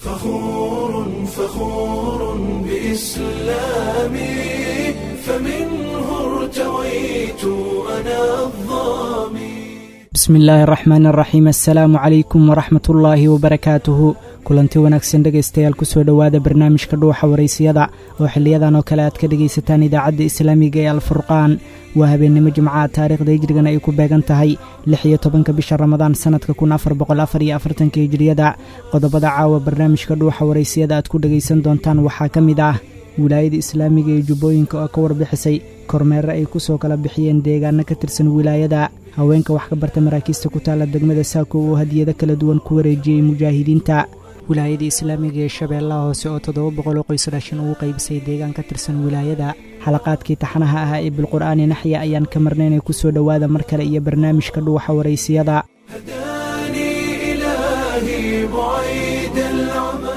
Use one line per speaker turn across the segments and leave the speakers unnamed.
فخور فخور بإسلامي فمنه ارتويت أنا الظامي
bismi illaahi araxmaan araxiim assalaamu calaykum waraxmat ullaahi wabarakaatuhu kulanti wanaagsan dhegaystayaal kusoo dhowaada barnaamijka dhuuxa waraysiyada oo xiliyadan oo kale aad ka dhegaysataan idaacadda islaamiga ee alfurqaan waa habeennimo jimcaha taariikhda hijrigana ay ku beegan tahay lix iyo tobanka bisha ramadaan sannadka kun afar boqol afar iyo afartanka hijriyada qodobada caawa barnaamijka dhuuxa waraysiyada aad ku dhegaysan doontaan waxaa ka mid ah wilaayada islaamiga ee jubbooyinka oo ka warbixisay kormeere ay ku soo kala bixiyeen deegaano ka tirsan wilaayada haweenka wax ka barta maraakiista ku taalla degmada saako oo hadiyado kala duwan ku wareejiyey mujaahidiinta wilaayada islaamiga ee shabeellaha hoose oo toddoba boqoloo qoys dhashan ugu qaybisay deegaan ka tirsan wilaayada xalaqaadkii taxanaha ahaa ee bilqur'aani naxya ayaan ka marnaynay ku soo dhowaada mar kale iyo barnaamijka dhuuxa waraysiyada
هداني إلهي بعيد العمى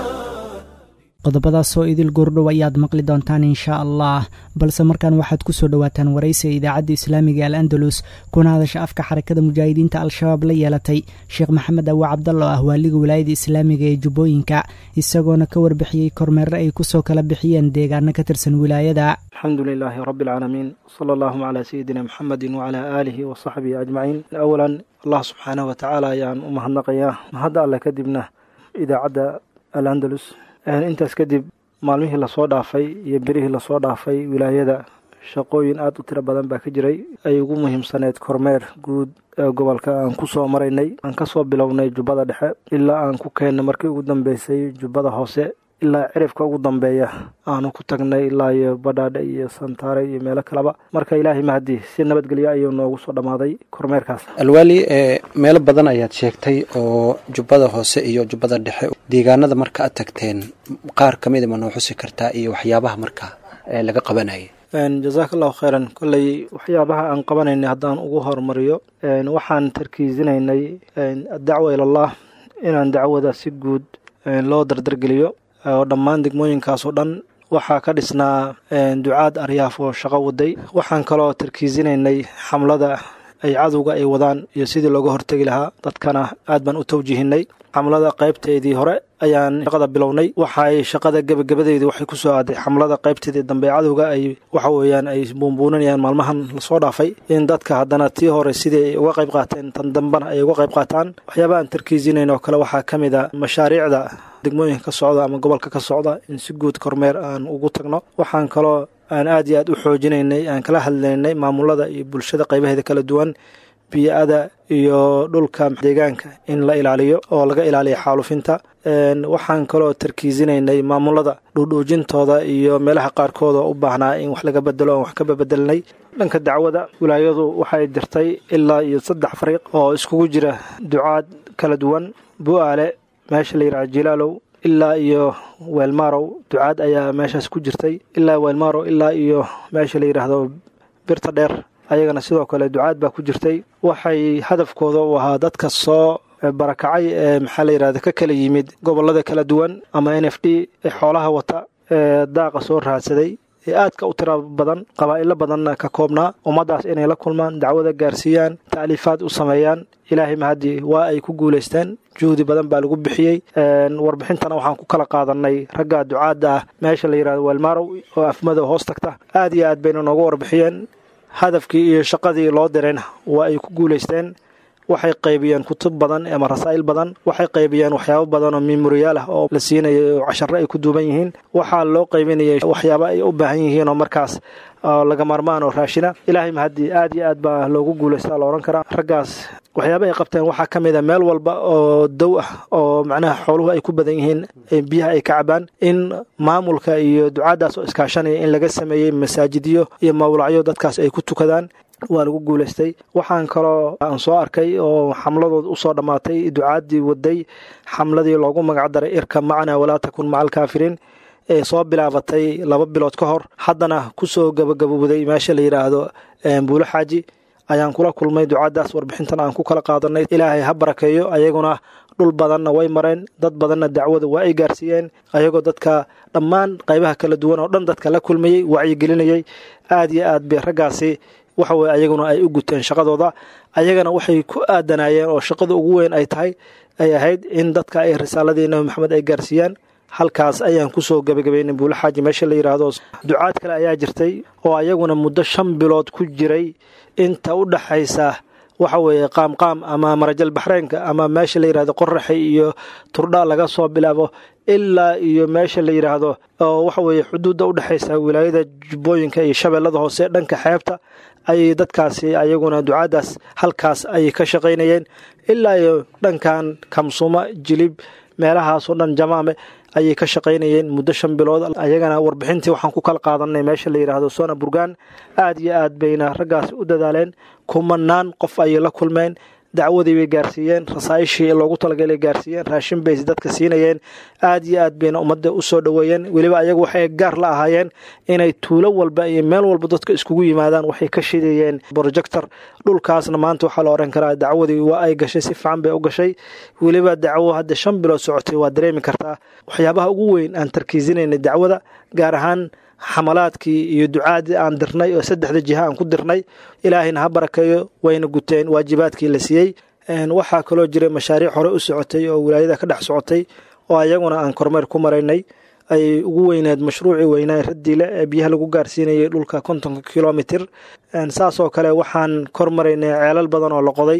qodobadaasoo idil goordhow ayaad maqli doontaan inshaa allah balse markaan waxaad ku soo dhowaataan waraysiga idaacadda islaamiga al andalus kuna hadasha afka xarakada mujaahidiinta al-shabaab la yeelatay sheekh maxamed awa cabdalla oo ah waaliga wilaayada islaamiga ee jubbooyinka isagoona ka warbixiyey kormeere ay ku soo kala bixiyeen deegaano ka tirsan wilaayada
alxamdu lilaahi rabi alcaalamiin sala allahuma calaa sayidina muxamedi wacalaa aalihi wa saxbihi ajmaciin awalan allah subxaanahu watacaala ayaan u mahadnaqayaa mahadda alle kadibna idaacadda al andalus intaas kadib maalmihii lasoo dhaafay iyo berihii lasoo dhaafay wilaayada shaqooyin aada u tiro badan baa ka jiray ay ugu muhiimsaneyd kormeer guud ee gobolka aan ku soo maraynay aan ka soo bilownay jubbada dhexe ilaa aan ku keennay markii ugu dambeysay jubbada hoose ilaa cirifka ugu dambeeya aanu ku tagnay ilaa iyo badhaadhe iyo santaare iyo meelo kaleba marka ilaahay mahadi si nabadgelyo ayuu noogu soo dhammaaday kormeerkaas
alwaali ee meelo badan ayaad sheegtay oo jubbada hoose iyo jubbada dhexe deegaanada marka aad tagteen qaar ka mida ma noo xusi kartaa iyo waxyaabaha marka ee laga qabanayay
jazaaka allahu khayran kolley waxyaabaha aan qabanaynay haddaan ugu horumariyo waxaan tarkiisinaynay addacwa ilallah inaan dacwada si guud loo dardargeliyo oo dhammaan degmooyinkaas oo dhan waxaa ka dhisnaa ducaad aryaaf oo shaqo waday waxaan kaloo tarkiisinaynay xamlada ay cadowga ay wadaan iyo sidii looga hortegi lahaa dadkana aad baan u tawjihinay xamlada qaybteedii hore ayaan shaqada bilownay waxaay shaqada gebagabadeedii waxay ku soo aaday xamlada qaybteedii dambe cadowga ay waxa weeyaan ay buunbuuninayaan maalmahan lasoo dhaafay in dadka haddana tii hore sidii ay uga qayb qaateen tan dambena ay uga qayb qaataan waxyaabaha aan tarkiisinayn oo kale waxaa ka mid a mashaariicda degmooyinka ka socda ama gobolka ka socda in si guud kormeer aan ugu tagno waxaan kaloo aan aad iyo aad u xoojinaynay aan kala hadlaynay maamulada iyo bulshada qaybaheeda kala duwan biyo-ada iyo dhulka deegaanka in la ilaaliyo oo laga ilaaliyo xaalufinta waxaan kaloo tarkiisinaynay maamulada dhuudhuujintooda iyo meelaha qaarkood oo u baahnaa in wax laga bedelo aan wax ka babedelnay dhanka dacwada wilaayadu waxay dirtay ilaa iyo saddex fariiq oo iskugu jira ducaad kala duwan bu-aale meesha la yidhaha jilaalow ilaa iyo weelmaarow ducaad ayaa meeshaas ku jirtay ilaa weelmaarow ilaa iyo meesha la yidhaahdo birta dheer ayagana sidoo kale ducaad baa ku jirtay waxay hadafkooda u ahaa dadka soo barakacay ee maxaa la yidhahda ka kala yimid gobolada kala duwan ama n f d ee xoolaha wata ee daaqa soo raadsaday ee aadka u tira badan qabaa'ilo badanna ka koobnaa ummaddaas inay la kulmaan dacwada gaarsiiyaan ta'liifaad u sameeyaan ilaahay mahadii waa ay ku guulaysteen juhdi badan baa lagu bixiyey warbixintana waxaan ku kala qaadanay ragga ducaadda ah meesha la yidhahdo weelmaarow oo afmadow hoos tagta aad iyo aad bayna nooga warbixiyeen hadafkii iyo shaqadii loo dirayna waa ay ku guulaysteen waxay qaybiyeen kutub badan ama rasaa'il badan waxay qaybiyeen waxyaabo badan oo memoriyaal ah oo la siinayay oo casharo ay ku duuban yihiin waxaa loo qaybinayay waxyaabo ay u baahan yihiin oo markaas laga maarmaan oo raashina ilaahay mahadii aad iyo aad baa loogu guulaystaa la odhan karaa raggaas waxyaaba ay qabteen waxaa ka mid a meel walba oo dow ah oo macnaha xooluhu ay ku badan yihiin biyaha ay ka cabaan in maamulka iyo ducaaddaas oo iskaashanaya in laga sameeyey masaajidyo iyo mawlacyo dadkaas ay ku tukadaan waa lagu guulaystay waxaan kaloo aan soo arkay oo xamladood usoo dhammaatay ducaaddii waday xamladii loogu magacdaray irka macnaa walaa takun maca alkaafiriin ee soo bilaabatay laba bilood ka hor haddana kusoo gabagabowday meesha la yidhaahdo buulo xaaji ayaan kula kulmay ducaaddaas warbixintan aan ku kala qaadanay ilaahay ha barakeeyo ayaguna dhul badanna way mareen dad badanna dacwada waa ay gaarsiiyeen ayagoo dadka dhammaan qaybaha kala duwan oo dhan dadka la kulmayey wacyigelinayay aad iyo aad bay raggaasi waxaweye ayaguna ay u guteen shaqadooda ayagana waxay ku aadanaayeen oo shaqada ugu weyn ay tahay ay ahayd in dadka ay risaaladii nabi maxamed ay gaarsiiyaan halkaas ayaan kusoo gebagabaynay buulaxaaji meesha la yidhaahdo ducaad kale ayaa jirtay oo ayaguna muddo shan bilood ku jiray inta u dhaxaysa waxa weeye qaamqaam ama marajal baxreynka ama meesha la yidhahdo qoraxi iyo turdha laga soo bilaabo ilaa iyo meesha la yidhaahdo oo waxa weeye xuduudda u dhexaysa wilaayada jubbooyinka iyo shabeellada hoose dhanka xeebta ayay dadkaasi ayaguna ducaadaas halkaas ayay ka shaqaynayeen ilaa iyo dhankan kamsuma jilib meelahaasoo dhan jamaame ayay ka shaqaynayeen muddo shan bilood ayagana warbixintii waxaan ku kala qaadanay meesha la yidhaahdo sona burgaan aad iyo aad bayna raggaasi u dadaaleen kumanaan qof ayay la kulmeen dacwadii bay gaarsiiyeen rasaayishii loogu talagalay gaarsiiyeen raashin bay dadka siinayeen aad iyo aad bayna ummadda u soo dhoweeyeen weliba ayagu waxay gaar la ahaayeen inay tuulo walba iyo meel walba dadka iskugu yimaadaan waxay ka shidayeen projector dhulkaasna maanta waxaa la oran karaa dacwadii waa ay gashay si fiican bay u gashay weliba dacwo hadda shan bilood socotay waa dareemi kartaa waxyaabaha ugu weyn aan tarkiisinaynay dacwada gaar ahaan xamalaadkii iyo ducaadii aan dirnay oo saddexda jiha aan ku dirnay ilaahayna ha barakeeyo wayna guteen waajibaadkii la siiyey waxaa kaloo jiray mashaariic hore u socotay oo wilaayada ka dhex socotay oo ayaguna aan kormeer ku maraynay ayay ugu weyneed mashruucii weynaa radiile ee biyaha lagu gaarsiinayay dhulka kontonka kilomitir saasoo kale waxaan kormaraynay ceelal badan oo la qoday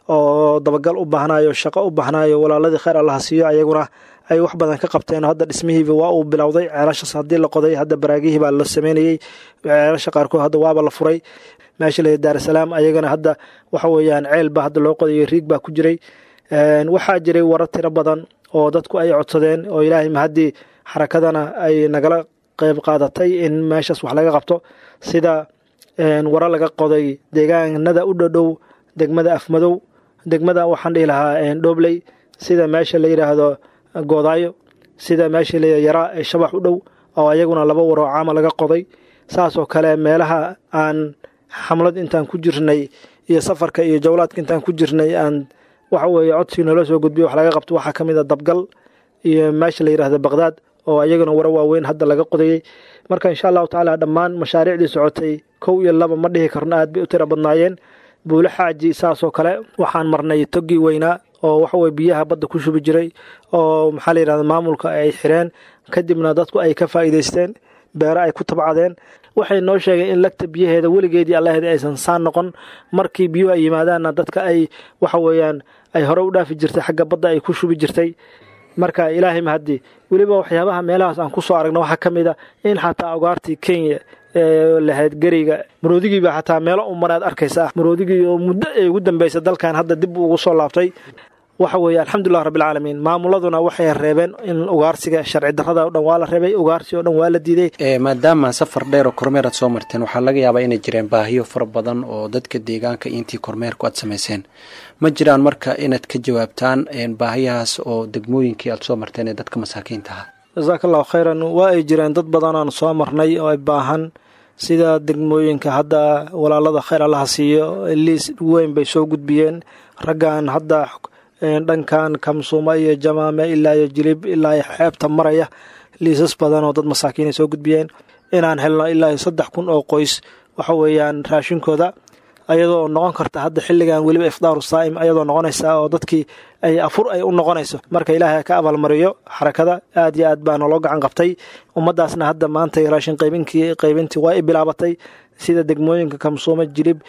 oo dabagal u baahnayo shaqo u baahnayo walaaladii kheyr allaha siiyo ayaguna ay wax badan ka qabteen hadda dhismihiiba waa uu bilowday ceelashaas haddii la qoday hadda baraagihii baa la sameynayey ceelasha qaarkood hadda waaba la furay meesha la daarasalaam ayagana hadda waxa weeyaan ceel baa hadda loo qodayo riig baa ku jiray waxaa jiray warar tiro badan oo dadku ay codsadeen oo ilaahay mahaddii xarakadana ay nagala qeyb qaadatay in meeshaas wax laga qabto sida waro laga qoday deegaanada u dhodhow degmada afmadow degmada waxaan dhihi lahaa dhobley sida meesha la yidhaahdo goodaayo sida meesha la yaraa ee shabax u dhow oo ayaguna laba waroo caama laga qoday saasoo kale meelaha aan xamlad intaan ku jirnay iyo safarka iyo jawlaadka intaan ku jirnay aan waxa weeye codsi noola soo gudbiyo wax laga qabto waxaa ka mid a dabgal iyo meesha la yidhahdo baqdaad oo ayaguna waro waaweyn hadda laga qodayey marka insha allahu tacaala dhammaan mashaariicdii socotay kow iyo laba ma dhihi karno aad bay u tira badnaayeen buule xaaji saasoo kale waxaan marnay toggii weynaa oo waxaweye biyaha badda ku shubi jiray oo maxaa la yidhahda maamulka ay xireen kadibna dadku ay ka faa'iidaysteen beero ay ku tabcadeen waxay noo sheegeen in lagta biyaheeda weligeedii allaheeda aysan saan noqon markii biyuhu ay yimaadaanna dadka ay waxa weeyaan ay hore u dhaafi jirtay xagga badda ay ku shubi jirtay marka ilaahay mahaddi weliba waxyaabaha meelahaas aan ku soo aragna waxaa ka mid a in xataa ogaartii kenya ee lahayd geriga maroodigii xataa meelo umanaad arkaysaa maroodigii oo muddo ay ugu dambaysa dalkan hadda dib ugu soo laabtay waxa weeye alxamdulilah rabbilcaalamiin maamuladuna waxay reebeen in ugaarsiga sharci darrada o dhan waa la reebay ugaarsi oo dhan waa la diiday
maadaama safar dheer oo kormeer aad soo marteen waxaa laga yaabaa inay jireen baahiyo fara badan oo dadka deegaanka intii kormeerku aad samayseen ma jiraan marka inaad ka jawaabtaan baahiyahaas oo degmooyinkii aad soo marteen ee dadka masaakiinta ahaa
jasaaka allahu khayran waa ay jireen dad badan aan soo marnay oo ay baahan sida degmooyinka hadda walaalada khayr allaha siiyo liis weyn bay soo gudbiyeen raggan hadda dhankan kamsuuma iyo jamaame ilaa iyo jilib ilaa iyo xeebta maraya liisas badan oo dad masaakiinay soo gudbiyeen inaan helno ilaa iyo saddex kun oo qoys waxa weeyaan raashinkooda ayadoo noqon karta hadda xilligan weliba ifdaaru saa'im ayadoo noqonaysa oo dadkii ay afur ay u noqonayso marka ilaahay ka abaalmariyo xarakada aad iyo aad baa naloo gacan qabtay ummadaasna hadda maanta raashin qaybinkii qaybintii waa i bilaabatay sida degmooyinka kamsuume jilib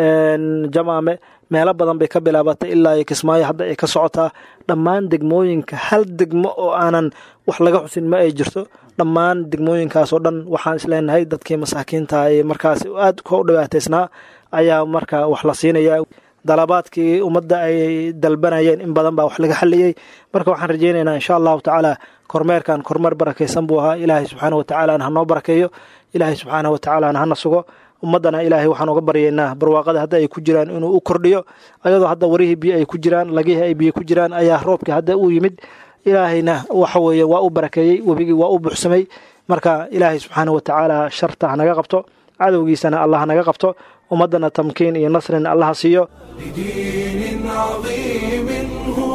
jamaame meelo badan bay ka bilaabatay ilaa iyo kismaayo hadda ay ka socotaa dhammaan degmooyinka hal degmo oo aanan wax laga xusin ma ay jirto dhammaan degmooyinkaas oo dhan waxaan isleenahay dadkii masaakiinta ee markaas aad ka u dhibaataysnaa ayaa marka wax la siinaya dalabaadkii ummadda ay dalbanayeen in badan baa wax laga xaliyey marka waxaan rajeynaynaa insha allahu tacaala kormeerkan kormeer barakaysan buu ahaa ilaahay subxaana wa tacaalana hanoo barakeeyo ilaahay subxaana wa tacaalana hana sugo ummaddana ilaahay waxaan uga baryaynaa barwaaqada hadda ay ku jiraan inuu u kordhiyo ayadoo hadda warihii biyo ay ku jiraan lagihii ay biyo ku jiraan ayaa roobkii hadda uu yimid ilaahayna waxa weeye waa u barakeeyey webigii waa u buuxsamay marka ilaahay subxaana wa tacaala sharta hanaga qabto cadowgiisana allah hanaga qabto ummaddana tamkiin iyo nasrin allaha siiyo
لدين عظيم هو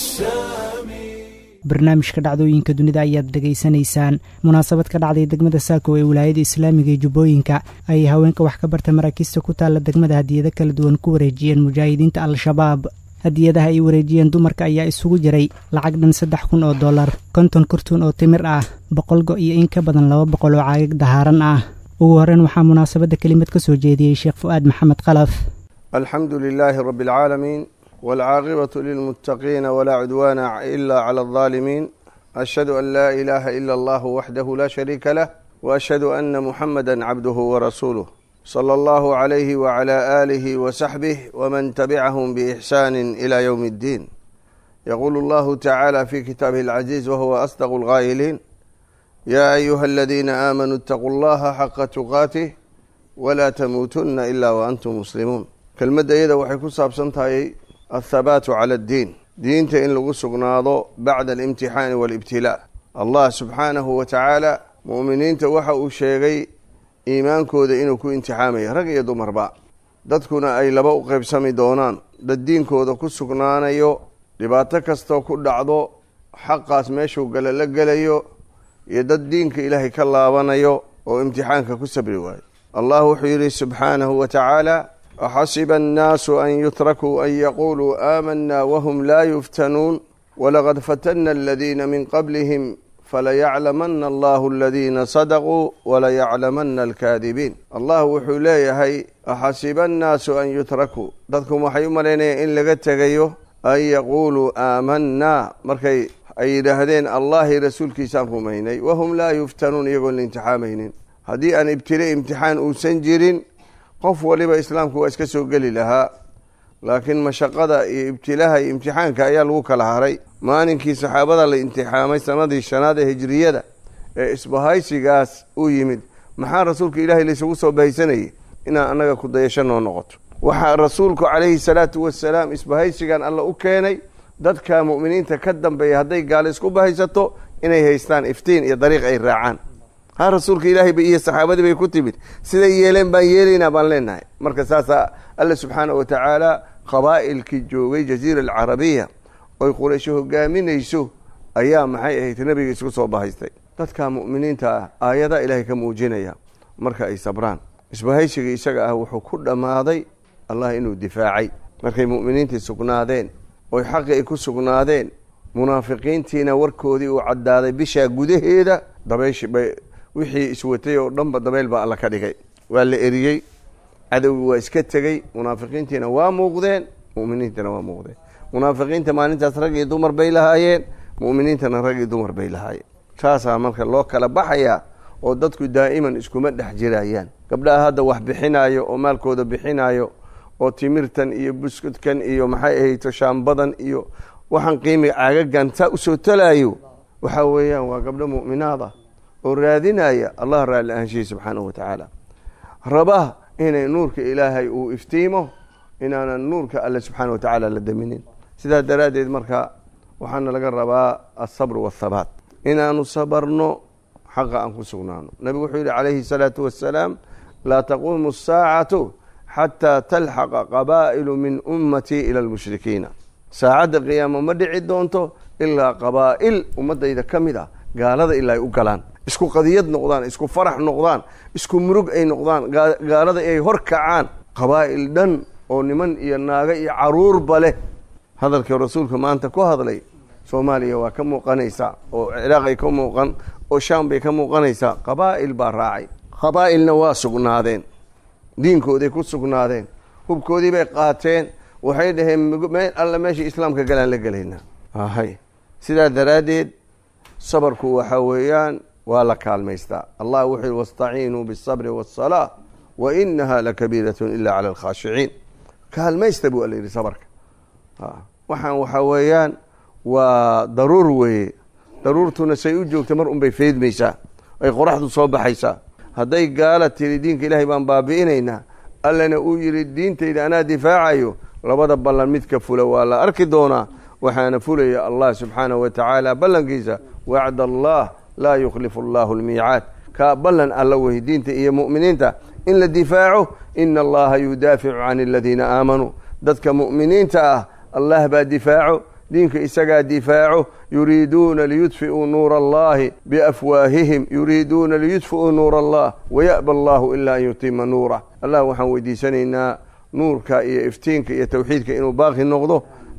السامي
barnaamijka dhacdooyinka dunida ayaad dhegaysanaysaan munaasabad ka dhacday degmada saako ee wilaayada islaamiga ee jubbooyinka ayay haweenka wax ka barta maraakiista ku taalla degmada hadiyado kala duwan ku wareejiyeen mujaahidiinta al-shabaab hadiyadaha ay wareejiyeen dumarka ayaa isugu jiray lacag dhan saddex kun oo dollar konton kurtuun oo timir ah boqol go iyo in ka badan laba boqol oo caagag dahaaran ah ugu horreyn waxaa munaasabadda kelimad ka soo jeediyey sheekh fu'aad maxamed khalaf
alxamdu lilaahi rabbi alcaalamiin waalcaaqibatu lilmuttaqiina walaa cudwaana ila cala aldaalimiin ashhadu an laa ilaaha ila allahu waxdahu laa shariika lah waashhadu ana muxamada cabduhu warasuuluh sala allahu calayhi wacala aalihi wasaxbih waman tabicahum biixsaani ila yowmi اddiin yaquulu allahu tacaala fi kitaabihi alcaziiz wahuwa asdaqu alqaa'iliin yaa ayuha aladiina aamanuu itaquu allaha xaqa tuqaatih walaa tamuutunna ila waantum muslimuun kelmadda iyada waxay ku saabsan tahay athabaatu cala addiin diinta in lagu sugnaado bacda alimtixaani waalibtilaa allah subxaanahu wa tacaala mu'miniinta waxa uu sheegay iimaankooda inuu ku imtixaamaya rag iyo dumarba dadkuna ay laba u qaybsami doonaan dad diinkooda ku sugnaanayo dhibaato kastoo ku dhacdo xaqaas meeshuu gala la gelayo iyo dad diinka ilaahay ka laabanayo oo imtixaanka ku sabri waayo allah wuxuu yidhi subxaanahu wa tacaala axasiba annaasu an yutrakuu an yaquuluu aamanaa wahum laa yuftanuun walaqad fatana aladiina min qablihim falayaclamana allahu aladiina sadaquu walayaclamana alkaadibiin allah wuxuu leeyahay axasiba annaasu an yutrakuu dadku waxay u malaynayaan in laga tegayo an yaquuluu aamanaa markay ay yidhaahdeen allahi rasuulkiisaan rumaynay wahum laa yuftanuun iyagoon la imtixaamaynin haddii aan ibtile imtixaan uusan jirin qof waliba islaamku waa iska soo geli lahaa laakiin mashaqada iyo ibtilaha iyo imtixaanka ayaa lagu kala haray maalinkii saxaabada la imtixaamay sanadii shanaad ee hijriyada ee isbahaysigaas u yimid maxaa rasuulka ilaahay laysugu soo bahaysanayay inaan annaga ku dayasho noo noqoto waxaa rasuulku calayhi salaatu wasalaam isbahaysigan alla u keenay dadka mu'miniinta ka dambeeya hadday gaalo isku bahaysato inay haystaan iftiin iyo dariiq ay raacaan ha rasuulka ilaahay ba iyo saxaabadii bay ku timid siday yeeleen baan yeelaynaa baan leenahay marka saasaa alla subxaana wa tacaala qabaa'ilkii joogay jaziira alcarabiya oy quraysho hogaaminayso ayaa maxay ahayd nebiga isku soo bahaystay dadka mu'miniinta ah aayadaa ilaahay ka muujinaya marka ay sabraan isbahaysiga isaga ah wuxuu ku dhammaaday allah inuu difaacay markay mu'miniintii sugnaadeen oy xaqi ay ku sugnaadeen munaafiqiintiina warkoodii uu caddaaday bishaa gudaheeda dabayshi bay wixii iswatay oo dhanba dabeyl baa alla ka dhigay waa la eriyey cadowgii waa iska tegey munaafiqiintiina waa muuqdeen mu'miniintana waa muuqdeen munaafiqiinta maalintaas rag iyo dumar bay lahaayeen mu'miniintana rag iyo dumar bay lahaayeen saasaa marka loo kala baxayaa oo dadku daa'iman iskuma dhex jirayaan gabdhaha hadda wax bixinaayo oo maalkooda bixinaayo oo timirtan iyo buskudkan iyo maxay ahayto shaambadan iyo waxaan qiimiga caagagan saa usoo talaayo waxaa weeyaan waa gabdho mu'minaad ah oo raadinaya allah raalli ahaanshihi subxaanahu wa tacaala raba inay nuurka ilaahay uu iftiimo inaanan nuurka alle subxaana wa tacaala la daminin sidaa daraaddeed marka waxaana laga rabaa alsabr waathabaat inaanu sabarno xaqa aan ku sugnaano nabigu wuxuu yidhi calayhi salaatu wassalaam laa taquumu asaacatu xataa talxaqa qabaa'ilu min ummatii ila almushrikiina saacadda qiyaamo ma dhici doonto ilaa qabaa'il ummadayda ka mid ah gaalada ilaa ay u galaan isku qadiyad noqdaan isku farax noqdaan isku murug ay noqdaan gaalada ay hor kacaan qabaa'il dhan oo niman iyo naago iyo caruurba leh hadalkii rasuulka maanta ku hadlay soomaaliya waa ka muuqanaysaa oo ciraaqay ka muuqan oo shaam bay ka muuqanaysaa qabaa'il baa raacay qabaa'ilna waa sugnaadeen diinkooday ku sugnaadeen hubkoodii bay qaateen waxay dhaheen meel alle meesha islaamka galaan la gelaynaa hay sidaa daraaddeed sabarku waxa weeyaan waa la kaalmaystaa allah wuxuu yihi wastaciinuu biالsabri waالsalaa wa inaha lakabiiratun ila cala alkhaashiciin kaalmaysta buu alla yidhi sabarka waxaan waxaa weeyaan waa daruur weeye daruurtuna say u joogta mar un bay feydmaysaa ay qoraxdu soo baxaysaa hadday gaala tiri diinka ilaahay baan baabi'inaynaa allana uu yidhi diintayda anaa difaacayo labada ballan midka fula waa la arki doonaa waxaana fulaya allah subxaanahu wa tacaala ballankiisa wacd allah laa yukhlifu allahu almiicaad kaa ballan alla wey diinta iyo mu'miniinta in la difaaco ina allaha yudaaficu can aladiina aamanuu dadka mu'miniinta ah allah baa difaaco diinka isagaa difaaco yuriiduuna liyudfi'uu nuura allahi biafwaahihim yuriiduuna liyudfi'uu nuura allah waya'ba allahu ilaa an yutima nuurah allah waxaan weydiisanaynaa nuurka iyo iftiinka iyo tawxiidka inuu baaqi noqdo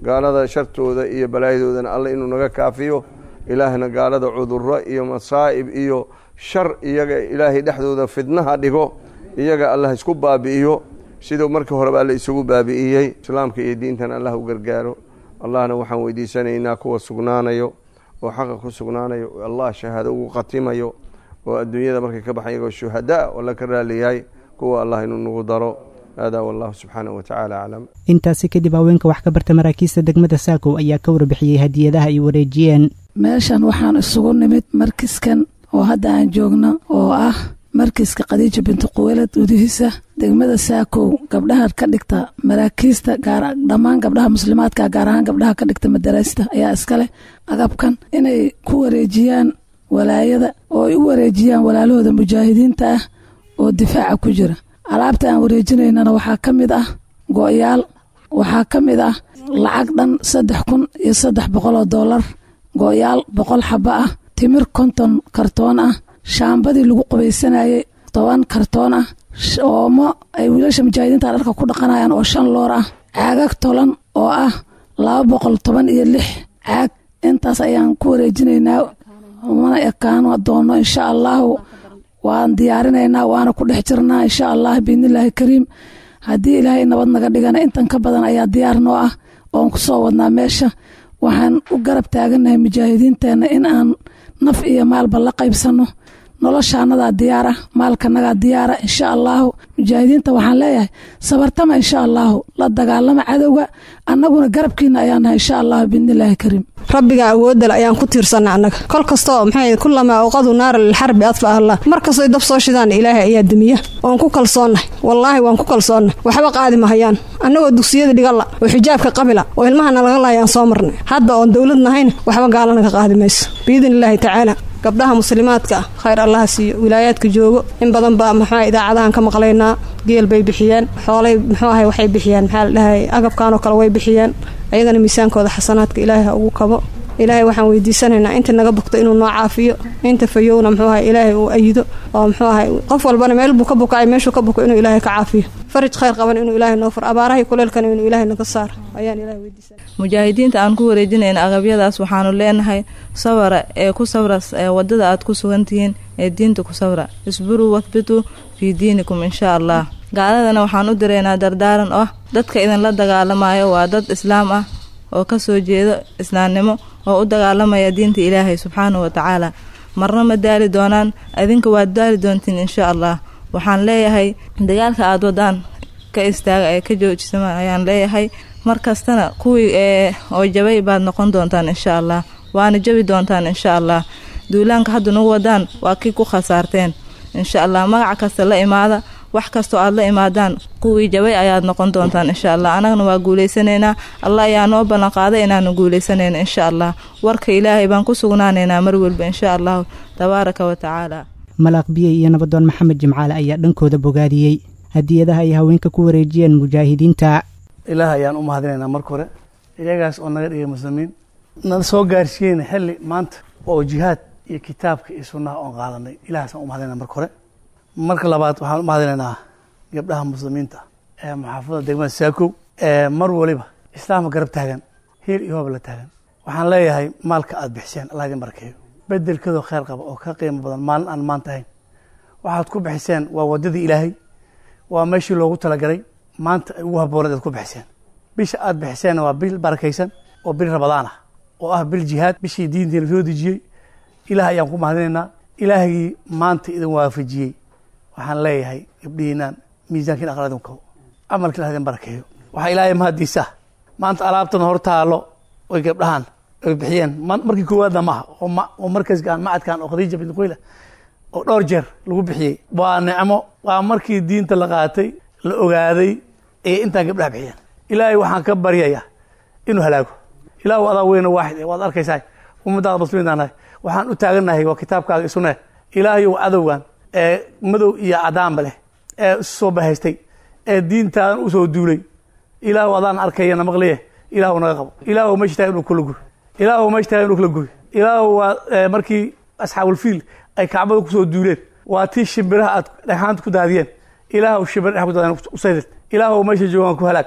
gaalada shartooda iyo balaayadoodana alle inuu naga kaafiyo ilaahna gaalada cuduro iyo masaa'ib iyo shar iyaga ilaahay dhexdooda fidnaha dhigo iyaga allah isku baabi'iyo siduu markii horeba alle isugu baabi'iyey islaamka iyo diintan allah u gargaaro allahna waxaan weydiisanaynaa kuwa sugnaanayo oo xaqa ku sugnaanayo allah shahaado ugu khatimayo oo adduunyada markay ka baxan iyagoo shuhadaa oo la ka raaliyahay kuwa allah inuu nagu daro hada wallahu subxaanahu watacaala aclam
intaasi kadib haweenka wax ka barta maraakiista degmada saakow ayaa ka warbixiyey hadiyadaha ay wareejiyeen
meeshan waxaan isugu nimid markiskan oo hadda aan joogno oo ah markiska khadiija binti quweylad gudihiisa degmada saakow gabdhaha ka dhigta maraakiista dhammaan gabdhaha muslimaadka gaar ahaan gabdhaha ka dhigta madaraasta ayaa iskaleh agabkan inay ku wareejiyaan walaayada oo ay u wareejiyaan walaalahooda mujaahidiinta ah oo difaaca ku jira alaabta aan wareejinaynana waxaa ka mid ah go-yaal waxaa ka mid ah lacag dhan saddex kun iyo saddex boqol oo dollar go-yaal boqol xaba ah timir konton kartoon ah shaambadii lagu qubaysanayay toban kartoon ah oomo ay wiilasha mujaahidiinta dharka ku dhaqanayaan oo shan loor ah caagag tolan oo ah laba boqol toban iyo lix caag intaas ayaan ku wareejinaynaa mana ekaan doono insha allahu waan diyaarinaynaa waana ku dhex jirnaa insha allah biidnillaahi kariim haddii ilaahay nabad naga dhigana intan ka badan ayaa diyaar noo ah oon ku soo wadnaa meesha waxaan u garab taagannahay mujaahidiinteenna in aan naf iyo maalba la qaybsanno noloshaanadaa diyaara maalkanagaa diyaara insha allaahu mujaahidiinta waxaan leeyahay sabartama insha allaahu la dagaalama cadowga annaguna garabkiina ayaan nahay insha allahu biidnillaahi kariim
rabbiga awoodale ayaan ku tiirsanna annaga kol kastoo maxay kulamaa awqadu naara lilxarbi adfa allah mar kastoy dab soo shidaan ilaahay ayaa demiya oon ku kalsoonnahay wallaahi waan ku kalsoonnay waxba qaadi mahayaan annagoo dugsiyada dhigalla oo xijaabka qabila oo ilmahana laga laayaan soo marnay hadda oon dowlad nahayna waxba gaalanaga qaadi mayso biidni illaahi tacaala gabdhaha muslimaadka ah khayr allaha siiyo wilaayaadka joogo in badan baa maxaa idaacadahan ka maqlaynaa geel bay bixiyeen xoolay muxuu ahay waxay bixiyeen maxaa la dhahay agabkanoo kale way bixiyeen ayagana miisaankooda xasanaadka ilaahay ha ugu kabo ilaahay waxaan weydiisanaynaa inta naga bogto inuu noo caafiyo inta fayowna muxuu ahay ilaahay uu ayido oo muxuu ahay qof walbana meel buu ka bukacay meeshuu ka buko inuu ilaahay ka caafiyo faraj khayr qaban inuu ilaahay noo fur abaarahay kuleelkana inuu ilaahay naga saaro ayaan ilahay weydiisanay
mujaahidiinta aan ku wareejinayna agabyadaas waxaanu leenahay sawara ee ku sawra wadada aad ku sugan tihiin ee diinta ku sawra isburuu wahbituu fii diinikum inshaa allah gaaladana waxaan u diraynaa dardaaran oo ah dadka idinla dagaalamayo waa dad islaam ah oo kasoo jeedo islaamnimo oo u dagaalamaya diinta ilaahay subxaanahu watacaala marna ma daali doonaan idinka waad daali doontiin insha allah waxaan leeyahay dagaalka aada wadaan ka istaaga ee ka joojisama ayaan leeyahay mar kastana kuwii oo jabay baad noqon doontaan insha allah waana jabi doontaan insha allah duulaanka hadda nagu wadaan waa kii ku khasaarteen insha allah magac kasta la imaada wax kastoo aad la imaadaan kuwii jabay ayaad noqon doontaan insha allah annagana waa guulaysanaynaa allah ayaa noo ballanqaaday inaanu guulaysanayno insha allah warka ilaahay baan ku sugnaanaynaa mar walba insha allahu tabaaraka wa tacaala
malaaq biyey iyo nabadoon maxamed jimcaale ayaa dhankooda bogaadiyey hadiyadaha ay haweenka ku wareejiyeen mujaahidiinta
ilaah ayaan u mahadinaynaa marka hore iyagaas oo naga dhigay muslimiin nala soo gaarsiiyeyna xilli maanta oo jihaad iyo kitaabka iyo sunnaha oon qaadanay ilahaasaan u mahadinayna marka hore marka labaad waxaan u mahadinaynaa gabdhaha muslimiinta ee maxaafadda degmada saakow ee mar waliba islaamka garab taagan hiil iyo hoob la taagan waxaan leeyahay maalka aada bixiseen allah idin barkeeyo bedelkeedoo kheyr qaba oo ka qiimo badan maalin aan maanta ahayn waxaad ku bixiseen waa waddadii ilaahay waa meeshii loogu talagalay maanta ay ugu habooneed aad ku bixiseen bisha aada bixiseenna waa bil barakaysan oo bil rabadaan ah oo ah bil jihaad bishii diintiina soo dejiyey ilaah ayaan ku mahadinaynaa ilaahgii maanta idin waafajiyey waxaan leeyahay gabdhihiinaan miisaankiin aqra idin kabo camalka ilah idin barakeeyo waxaa ilaahay mahadiisa maanta alaabtan hor taalo oy gabdhahan ay bixiyeen markii koowaadna maaha oo markaskaan macadkan oo khadiija bin qoyla oo dhowr jeer lagu bixiyey waa nicmo waa markii diinta la qaatay la ogaaday ee intaan gabdhaha bixiyeen ilaahay waxaan ka baryayaa inuu halaago ilaahu adaa weyna waaxid waad arkaysaa ummadaada muslimiintaan nahay waxaan u taagannahay waa kitaabkaaga isune ilaahayow cadowgan ee madow iyo cadaanba leh ee isu soo bahaystay ee diintaadan usoo duulay ilaahu adaan arkayana maqliye ilaahu naga qabo ilaahu meesha tahay inuu kula guy ilaahu meesha tahay inuu kala guy ilaahu waa markii asxaabulfiil ay kacbada kusoo duuleen waa tii shimbiraha aad dhagxaanta ku daadiyeen ilaahu shimbir dhex ku daadiyeen usaydid ilaahu meesha joogaan ku halaag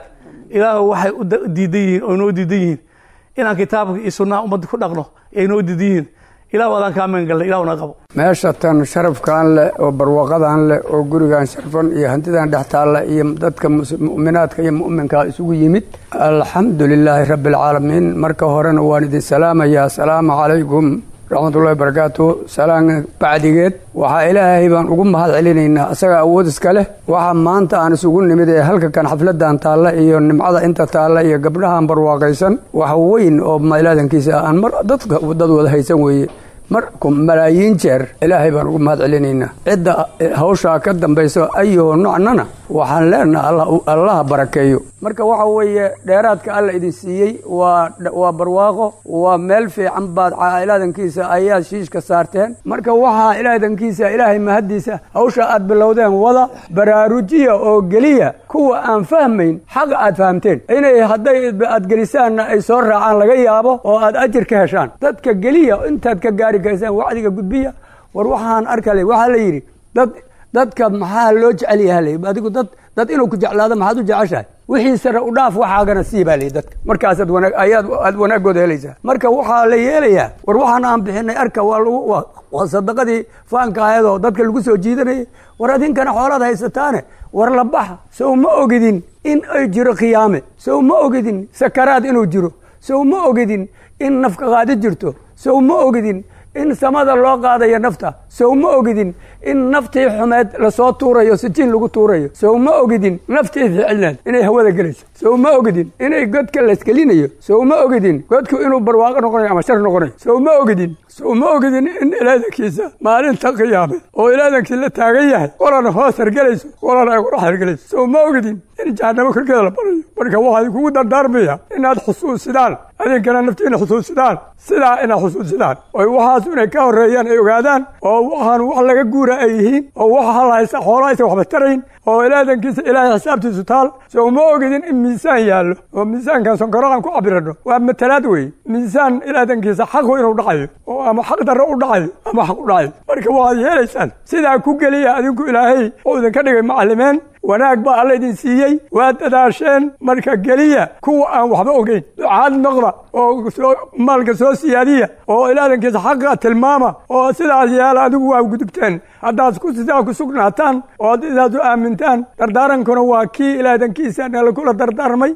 ilaahu waxay u diidan yihiin oo inoo diidan yihiin inaan kitaabka iyo sunnaha ummadda ku dhaqno ay inoo diidan yihiin ilahu adaan kaa magan galnay ilahu na qabo
meesha tan sharafkan leh oo barwaqadan leh oo gurigan sharfan iyo hantidan dhex taalla iyo dadka mu'minaadka iyo mu'minka isugu yimid alxamdu lilaahi rabbi alcaalamiin marka horena waan idin salaamayaa asalaamu calaykum raxmatullahi barakaatu salaan bacdigeed waxaa ilaahay baan ugu mahad celinaynaa asaga awood iska leh waxaa maanta aan isugu nimid ee halka kan xafladan taalla iyo nimcada inta taalla iyo gabdhahan barwaaqaysan wax weyn oo mailaadankiisa aan mar dadka dad wada haysan weeye marku malaayiin jeer ilaahay baan ugu mahad celinaynaa cidda hawshaa ka dambayso ayoo nocnana waxaan leenaha allaha barakeeyo marka waxa weeye dheeraadka alla idin siiyey waa waa barwaaqo waa meel fiican baad ilaadankiisa ayaad shiishka saarteen marka waxaa ilaadankiisa ilaahay mahaddiisa hawsha aad bilowdeen wada baraarujiya oo geliya kuwa aan fahmayn xaqa aad fahamteen inay hadday aad gelisaanna ay soo raacaan laga yaabo oo aad ajir ka heshaan dadka geliya intaad ka gaari kaysaan wacdiga gudbiya war waxaan arkale waxaa la yidhi dad dadka maxaa loo jecel yaha adigu dad dad inuu ku jeclaado maxaad u jeceshahay wixii sare u dhaaf waxaagana sii baa lay dadka markaasaad wanaag ayaad aad wanaagooda helaysaa marka waxaa la yeelayaa war waxaan aan bixinay arka waa lagu waa sadaqadii faanka ayadoo dadka lagu soo jiidanayay war adinkana xoolaad haysataane war la baxa sow ma ogidin in ay jiro khiyaame sow ma ogidin sakaraad inuu jiro sow ma ogidin in nafka qaadi jirto sow ma ogidin in samada loo qaadayo nafta sow ma ogidin in naftii xumeed lasoo tuurayo sijiin lagu tuurayo sow ma ogidin naftii ficilneed inay hawada gelayso sow ma ogidin inay godka laysgelinayo sow ma ogidin godku inuu barwaaqo noqonayo ama shar noqonayo sow ma ogidin sow ma ogidin in ilaadankiisa maalinta qiyaame oo ilaadankii la taagan yahay qolana hoos hargelayso qolana ay qurax hargelayso sow ma ogidin in jahanamo korkeeda la barayo marka waxaa idinkugu dardaarmaya inaad xusuusidaan adinkana naftiina xusuusidaan sidaa inaad xusuusidaan oy waxaas inay ka horreeyaan ay ogaadaan oo waxaan wax laga guura ay yihiin oo wax halhaysa xoolo aysan waxba tarayn oo ilaadankiisa ilaahay xisaabtiisu taal sow ma ogidin in miisaan yaallo oo miisaankan sonkoro aan ku cabirano waa matalaad weeye miisaan ilaadankiisa xaqu inuu dhacayo oo ama xaq darro u dhacayo ama xaq u dhacayo marka waxaad yeelaysaan sidaa ku geliya adinku ilaahay oo idinka dhigay macallimeen wanaag baa alla idin siiyey waa dadaasheen marka geliya kuwa aan waxba ogeyn ducaad noqda oo maalka soo siyaadiya oo ilaadankiisa xaqa tilmaama oo sidaas yaala adigu waa gudubteen haddaad sidaa ku sugnaataan oo ad sidaas u aamintaan dardaarankuna waa kii ilaadankiisa nala kula dardaarmay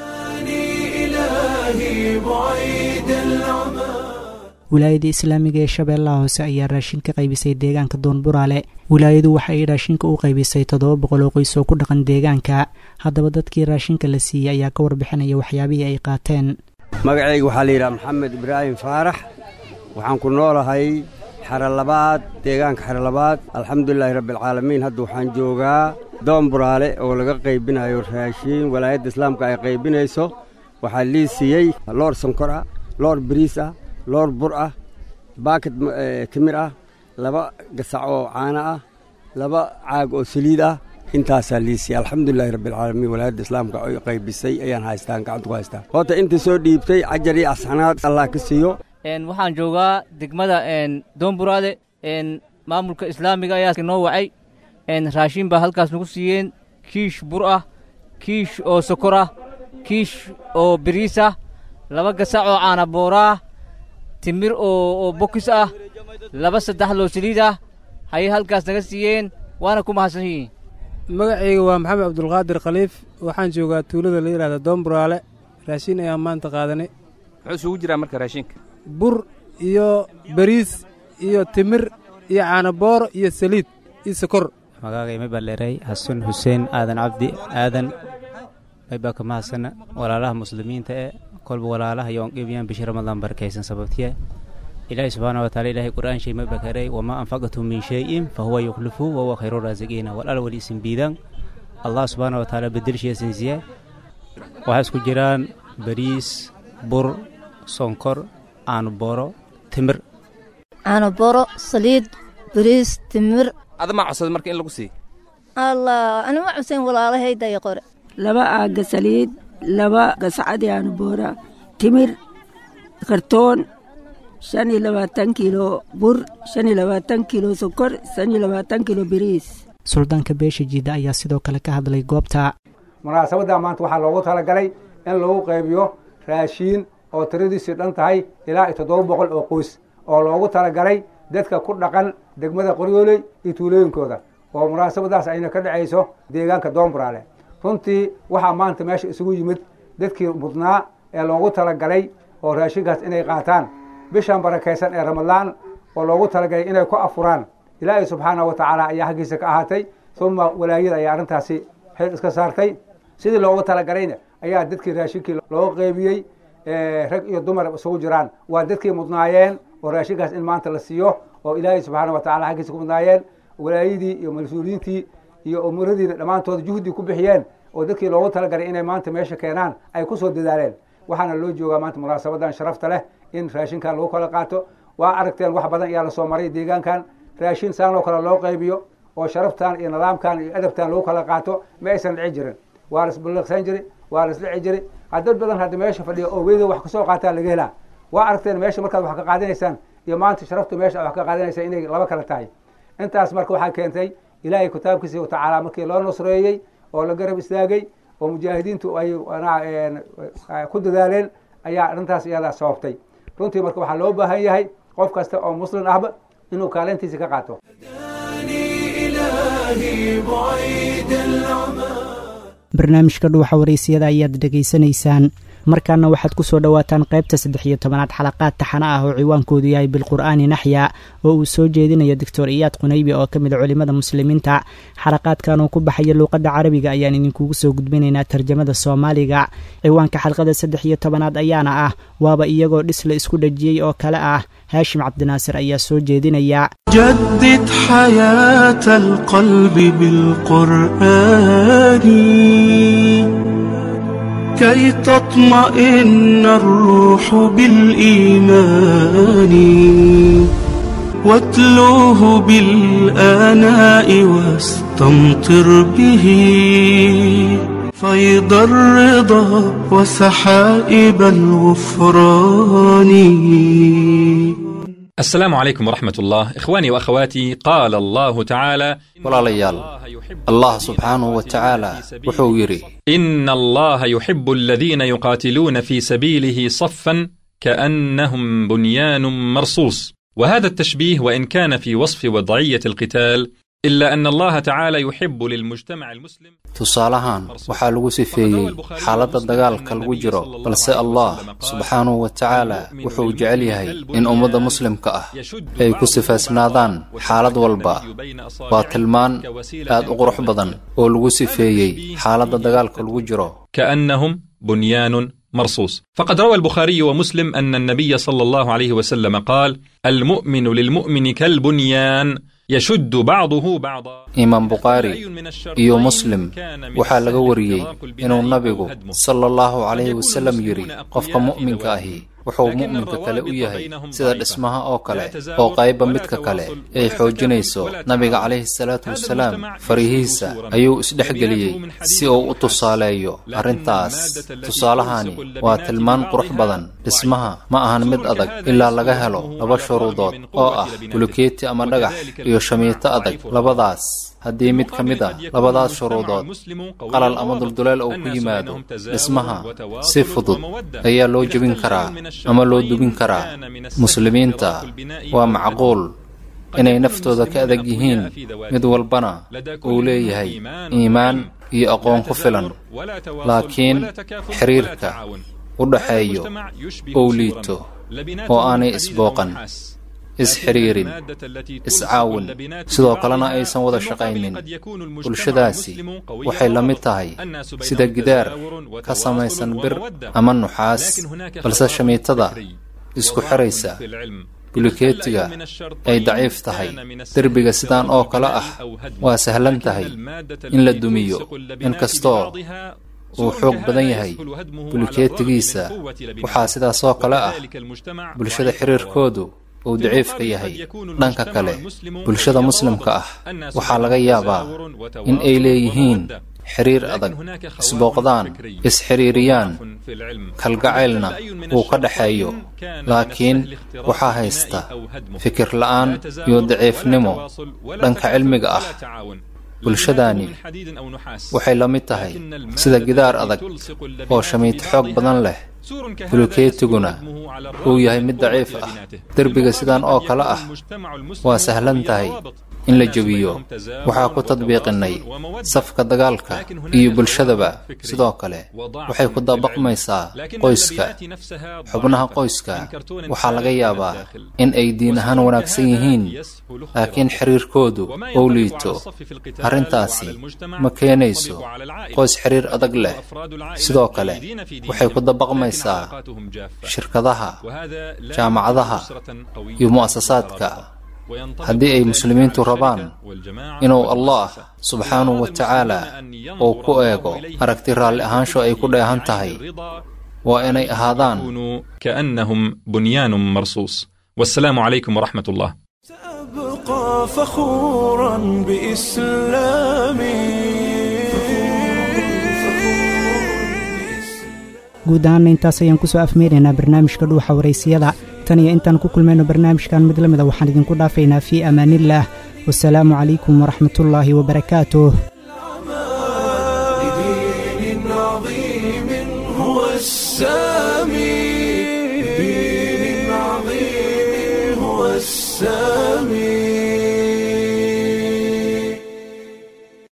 wilaayada islaamiga ee shabeellaha hoose ayaa raashin ka qaybisay deegaanka doonburaale wilaayadu waxa ay raashinka u qaybisay toddoba boqol oo qoys oo ku dhaqan deegaanka haddaba dadkii raashinka la siiyey ayaa ka warbixinaya waxyaabihii ay qaateen
magacayga waxaa la yidhaha maxamed ibraahim faarax waxaan ku noolahay xero labaad deegaanka xero labaad alxamdulilaahi rabbialcaalamiin hadda waxaan joogaa doonburaale oo laga qaybinayo raashiin walaayadda islaamka ay qaybinayso waxaa lii siiyey loor sonkor ah loor bariis ah loor bur ah baakad timir ah laba gasac oo caano ah laba caag oo saliid ah intaasaa liisiya alxamdulilahi rabbialcaalamiin walaayadda islaamka ay qaybisay ayaan haystaan gacanta ku haystaa horta inta soo dhiibtay cajar iyo asxanaad allah ka siiyo
waxaan joogaa degmada doonburaade maamulka islaamiga ayaa noo wacay raashin baa halkaas nagu siiyeen kiish bur ah kiish oo sokor ah kiish oo biriis ah laba gasac oo caana booraa timir oo bokis ah laba saddex loo saliid ah hayay halkaas naga siiyeen waana ku mahadsan yihiin
magacayga waa maxamed cabdulqaadir khaliif waxaan joogaa tuulada la yidhahda doonburaale raashin ayaan maanta qaadanay
muxuu isugu jiraa marka raashinka
bur iyo bariis iyo timir iyo caanabooro iyo saliid iyo sokor
magaagay may baa dheeray xasan xuseen aadan cabdi aadan may baa ka mahadsana walaalaha muslimiinta ee kolba walaalaha yoon qeybiyaan bishi ramadaan barakaysan sababtiya ilaahi subxaana wa taala ilaahay qur'aan shay may baa karay wamaa anfaqtum min shayin fa huwa yukhlifu wa huwa khayru raasiqiina walal wali isin biidaan allah subxaana wa taala bedelshiya sinsiya waxaa isku jiraan bariis bur sonkor caanoboro timir
caanoboro saliid bariis timir
adama codsada marka in lagu siiy
allah anima cusen walaalahayday qore
laba aaga saliid laba gascadi aanboora timir kartoon shan iyo labaatan kiilo bur shan iyo labaatan kiilo sokor shan iyo labaatan kiilo biriis
suldaanka beesha jiida ayaa sidoo kale ka hadlay goobta
munaasabadda maanta waxaa loogu talagalay in lagu qaybiyo raashiin oo tiradiisii dhan tahay ilaa iyo toddoba boqol oo qoys oo loogu talagalay dadka ku dhaqan degmada qoryooley iyo tuulooyinkooda oo munaasabadaas ayna ka dhacayso deegaanka doomburaale runtii waxaa maanta meesha isugu yimid dadkii mudnaa ee loogu talagalay oo raashinkaas inay qaataan bishan barakaysan ee ramadaan oo loogu talagalay inay ku afuraan ilaahay subxaana wa tacaala ayaa xaggiisa ka ahaatay uma walaayada ayaa arrintaasi xil iska saartay sidii loogu talagalayna ayaa dadkii raashinkii loo qeybiyey rag iyo dumar isugu jiraan waa dadkii mudnaayeen oo raashinkaas in maanta la siiyo oo ilaahay subxaana wa tacala xaggiisa ku mudnaayeen walaayadii iyo mas-uuliyiintii iyo umuradiina dhammaantood juhdi ku bixiyeen oo dadkii loogu talagalay inay maanta meesha keenaan ay kusoo dadaaleen waxaana loo joogaa maanta munaasabadan sharafta leh in raashinkan lagu kala qaato waa aragteen wax badan ayaa lasoo maray deegaankan raashin saan oo kale loo qaybiyo oo sharaftan iyo nidaamkan iyo adabtan lagu kala qaato ma aysan dhici jirin waa la isballiqsan jiri waa la isdhici jiri dad badan hadda meesha fadhiya oo weyda wax kasoo qaataa laga helaa waa aragteen meesha markaad wax ka qaadanaysaan iyo maanta sharafta meesha wax ka qaadanaysa inay laba kala tahay intaas marka waxaa keentay ilaahay kitaabkiisa watacaala markii loo nusreeyey oo la garab istaagay oo mujaahidiintu ay ku dadaaleen ayaa arrintaas iyadaa sababtay runtii marka waxaa loo baahan yahay qof kasta oo muslim ahba inuu kaalintiisa ka qaato
barnaamijka dhuuxa waraysiyada ayaad dhegaysanaysaan markaana waxaad ku soo dhowaataan qaybta saddex iyo tobanaad xalaqaad taxana ah oo ciwaankoodu yahay bilqur'aani naxya oo uu soo jeedinayo doctor iyaad qunaybi oo ka mid a culimmada muslimiinta xalaqaadkan oo ku baxaya luuqadda carabiga ayaan idinkugu soo gudbinaynaa tarjamada soomaaliga ciwaanka xalqada saddex iyo tobanaad ayaana ah waaba iyagoo dhis la isku dhajiyey oo kale ah haashim cabdinaasir ayaa soo jeedinaya
جدد حياة القلب بالقرآن كي تطمئن الروح بالإيمان واتلوه بالآناء واستمطر به فيض الرضا وسحائب الغفران
السلام عليكم ورحمة الله إخواني وأخواتي قال الله تعالى
walaalayaal allah subxaanahu wa tacaala wuxuu yidhi
إن الله يحب الذين يقاتلون في سبيله صفا كأنهم بنيان مرصوص وهذا التشبيه وإن كان في وصف وضعية القتال إلا أن الله تعالى يحب للمجتمع المسلم
tusaalahan waxaa lagu sifeeyey xaaladda dagaalka lagu jiro balse allah subxaanahu wa tacaala wuxuu jecel yahay in ummadda muslimka ah ay ku sifaysnaadaan xaalad walba waa tilmaan aad u qurux badan oo lagu sifeeyey xaaladda dagaalka lagu jiro
كأنهم بنيان مرصوص فقد روى البخاري ومسلم أن النبي صلى الله عليه وسلم قال المؤمن للمؤمن كالبنيان يشد بعضه بعضا
imaam bukhaari iyo muslim waxaa laga wariyey inuu nabigu sala allahu calayhi wasalam yidhi qofka mu'minka ahi wuxuu mu'minka kale u yahay sida dhismaha oo kale oo qayba midka kale ay xoojinayso nabiga calayhi salaatu wasalaam farihiisa ayuu isdhexgeliyey si uu u tusaaleeyo arrintaas tusaalahani waa tilmaan qurux badan dhismaha ma ahan mid adag ilaa laga helo laba shuruudood oo ah bulukeeti ama dhagax iyo shamiito adag labadaas haddii mid ka mid a labadaas shuruudood qalal ama dulduleel uu ku yimaado dhismaha si fudud ayaa loo jebin karaa ama loo dubin karaa muslimiinta waa macquul inay naftooda ka adag yihiin mid walbana uu leeyahay iimaan iyo aqoon ku filan laakiin xiriirka u dhaxeeyo ou liito oo aanay isbooqan isxiriirin iscaawin sidoo kalena aysan wada shaqaynin bulshadaasi waxay la mid tahay sida gidaar ka samaysan bir ama nuxaas balse shamiitada isku xiraysa bulukeetiga ay daciif tahay derbiga sidaan oo kale ah waa sahlan tahay in la dumiyo inkastoo uu xoog badan yahay bulukeetigiisa waxaa sidaasoo kale ah bulshada xiriirkoodu uu daciifka yahay dhanka kale bulshada muslimka ah waxaa laga yaabaa in ay leeyihiin xiriir adag isbooqdaan isxiriiriyaan kalgacaylna uu ka dhaxeeyo laakiin waxaa haysta fikir la'aan iyo daciifnimo dhanka cilmiga ah bulshadaani waxay la mid tahay sida gidaar adag oo shamiid xoog badan leh bulukeetiguna uu yahay mid daciif ah derbiga sidan oo kale ah waa sahlan tahay in la jebiyo waxaa ku tadbiiqinnay safka dagaalka iyo bulshadaba sidoo kale waxay ku dabaqmaysaa qoyska xubnaha qoyska waxaa laga yaabaa in ay diin ahaan wanaagsan yihiin laakiin xiriirkoodu uu liito arrintaasi ma keenayso qoys xiriir adag leh sidoo kale waxay ku dabaqmaysaa shirkadaha jaamacadaha iyo mu'asasaadka haddii ay muslimiintu rabaan inuu allah subxaanahu wa tacaala uu ku eego aragti raalli ahaansho ay ku dheehan tahay waa inay ahaadaan
كأنهم بنيان مرصوص والسلام عليكم ورحمة الله
أبقى فخورا بإسلامي
guud ahaanna intaas ayaan kusoo afmeeraynaa barnaamijka dhuuxa waraysiyada tan iyo intaan ku kulmayno barnaamijkan mid la mida waxaan idinku dhaafaynaa fii amaaniillaah wasalaamu calaykum waraxmatullaahi wabarakaatuh
لدين عظيم هو السامي لدين عظيم هو السامي